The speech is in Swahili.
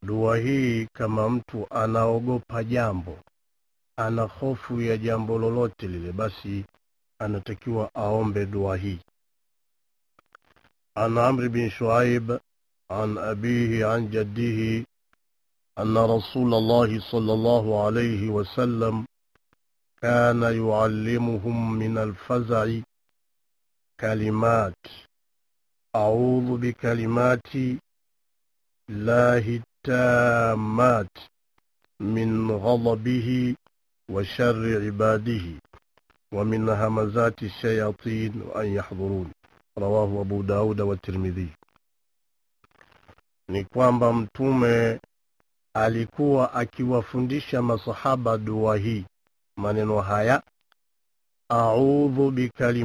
dua hii kama mtu anaogopa jambo ana hofu ya jambo lolote lile basi anatakiwa aombe dua hii عن عمرو بن شعيب عن أبيه عن جده أن رسول الله صلى الله عليه وسلم كان يعلمهم من الفزع كلمات أعوذ بكلمات الله التامات من غضبه وشر عباده ومن همزات الشياطين وأن يحضرون rawahu abu dauda wa tirmidhi ni kwamba mtume alikuwa akiwafundisha masahaba dua hii maneno haya audhu bikalim